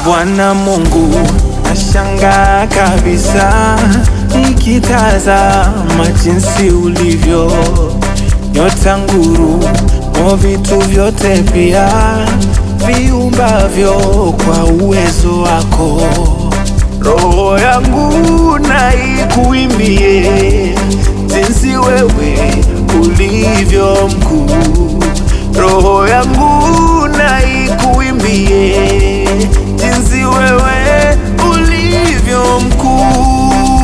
Bwana Mungu, nashangaa kabisa nikitazama jinsi ulivyo, nyota, nguru, mo vitu vyote pia viumbavyo kwa uwezo wako. Roho yangu na ikuimbie jinsi wewe ulivyo mkuu. Roho yangu na ikuimbie jinsi wewe ulivyo mkuu.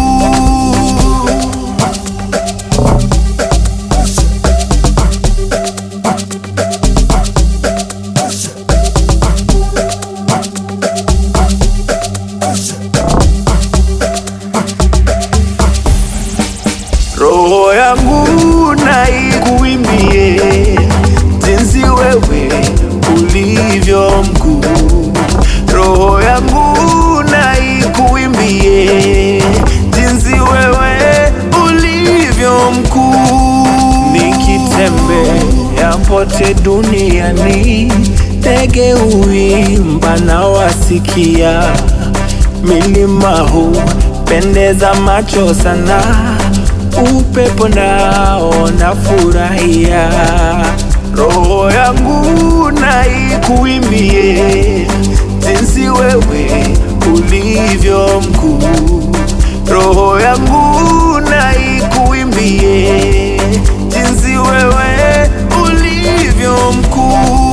Roho yangu na ikuimbie jinsi wewe ulivyo mkuu. Roho yangu na ikuimbie jinsi wewe ulivyo mkuu. Nikitembea pote duniani, ndege huimba na wasikia milima huu pendeza macho sana, upepo nao nafurahia. Roho yangu na ikuimbie jinsi wewe ulivyo mkuu. Roho yangu na ikuimbie jinsi wewe ulivyo mkuu.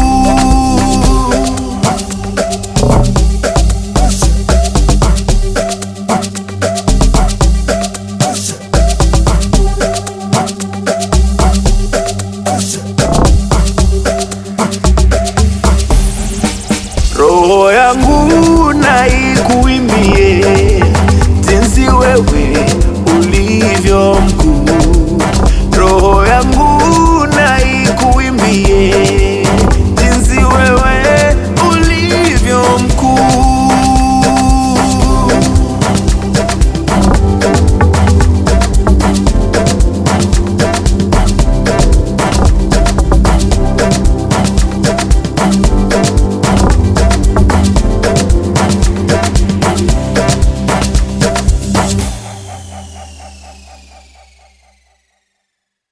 Roho yangu na ikuimbie jinsi wewe ulivyo mkuu.